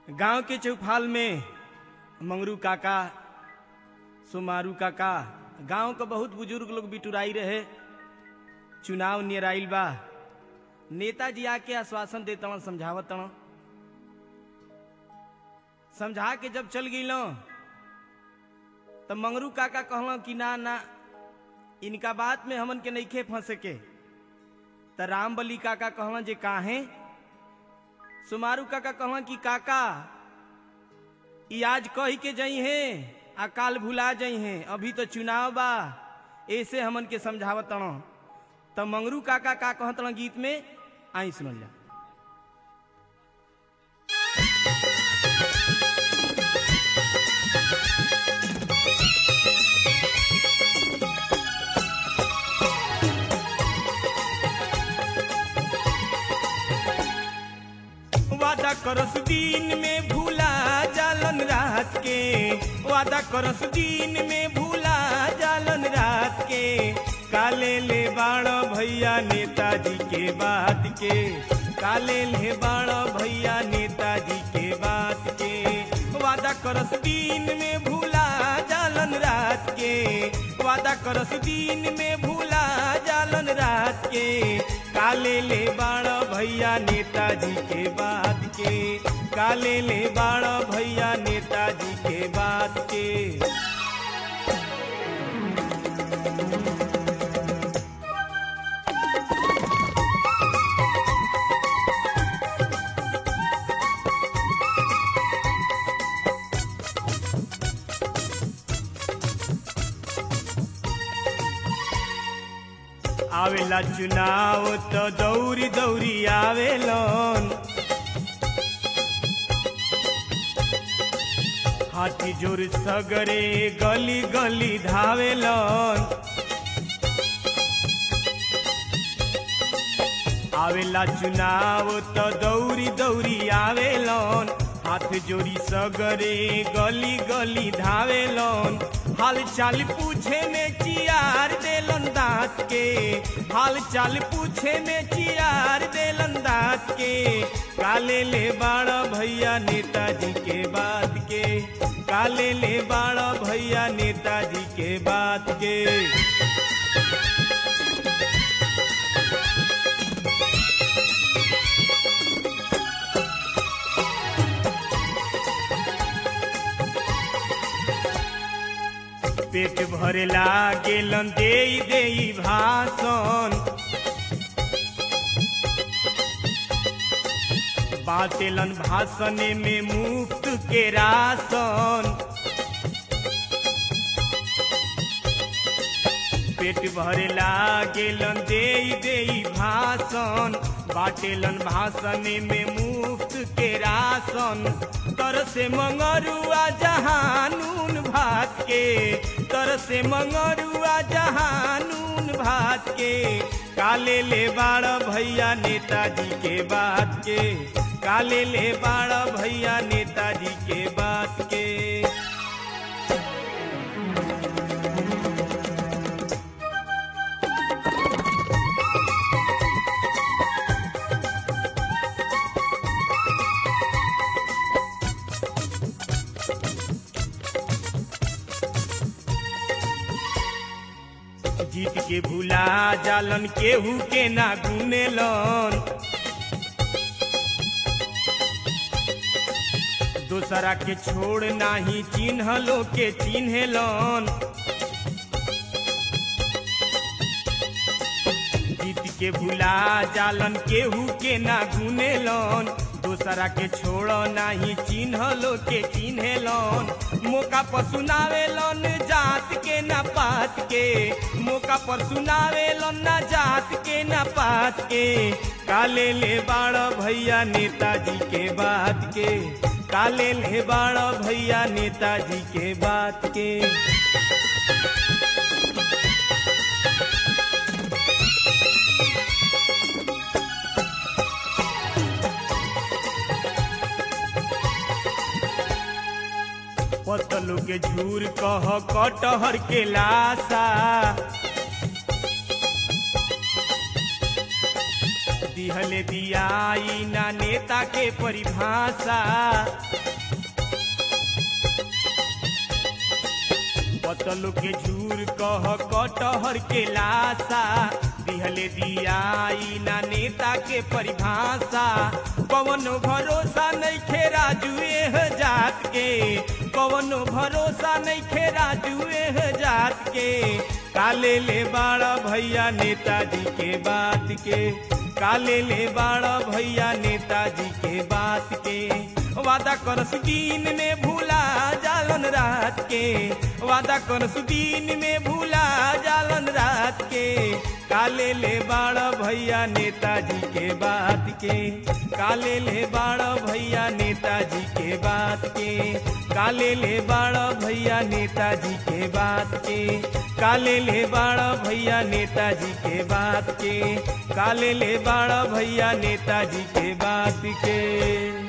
गांव के चौफाल में मंगरू काका सुमारू काका गांव के बहुत बुजुर्ग लोग बिटुराई रहे चुनाव निराइल बा नेताजी आके आश्वासन देता समझावत समझा के जब चल गई तब मंगरू काका कहल कि ना ना इनका बात में हमन के नईखे फंसे के त राम बली काका कहलन जे काहे सुमारू काका कहलन कि काका ई आज कही के जई है आ काल भुला जई है अभी तो चुनाव बा ऐसे हमन के समझावत तब मंगरू काका का कहत गीत में आई सुनल जा वादा करस दिन में भूला जालन रात के वादा करस दिन में भूला जालन रात के काले ले बाण भैया नेताजी के बात के काले ले बाण भैया नेताजी के बात के वादा करस दिन में भूला जालन रात के वादा करस दिन में भूला जालन रात के काले ले बाण भैया नेताजी के बात के काले ले बाण भैया नेताजी के बात के आवेला चुनाव तो दौरी दौरी आवेलन हाथी जोर सगरे गली गली धावेलन आवेला चुनाव तो दौरी दौरी आवेलन हाथ जोड़ी सगरे गली गली धावेलन हाल चाल पूछे में चियार देलन दांत के हाल चाल पूछे में चियार देलन दांत के काले ले बाड़ा भैया नेताजी के बात के काले ले बाड़ा भैया नेताजी के बात के पेट भरेला गेलन दे दे भाषण बातेलन भाषण में मुफ्त के राशन पेट भरेला गेलन दे दे भाषण बाटेलन भाषण में मुफ्त के राशन तर से मंगरुआ जहानून भात के तर से मंगरुआ जहानून भात के काले ले बाड़ भैया नेताजी के बात के काले ले बाड़ भैया नेताजी के बात के जीत के भूला जालन केहू के ना गुनेलन दूसरा के छोड़ नाही चिन्हलो के चिन्हलन जीत के भूला जालन केहू के ना गुनेलन दूसरा के छोड़ नाही चिन्हलो के चिन्हलन मौका पर सुनावेलन जात के ना पात के मौका पर सुनावेलन ना जात के ना पात के काले ले बाड़ भैया नेताजी के बात के काले ले बाड़ भैया नेताजी के बात के पतलू के झूर कह कटहर के लाशा दिहले दियाई ना नेता के परिभाषा पतल के झूर कह कटहर के लाशा दिहले दियाई ना नेता के परिभाषा कवनो भरोसा नहीं खे राजुए जात के कवनो भरोसा नहीं खे राजुए जात के काले ले बाड़ा भैया नेताजी के बात के काले ले बाड़ा भैया नेताजी के बात के वादा करस दिन में भूला जालन रात के वादा करस दिन में भूला जालन रात के काले ले बाड़ा भैया नेताजी के बात के काले ले बाड़ा भैया नेताजी के बात के काले ले बाड़ा भैया नेताजी के बात के काले ले बाड़ा भैया नेताजी के बात के काले ले बाड़ा भैया नेताजी के बात के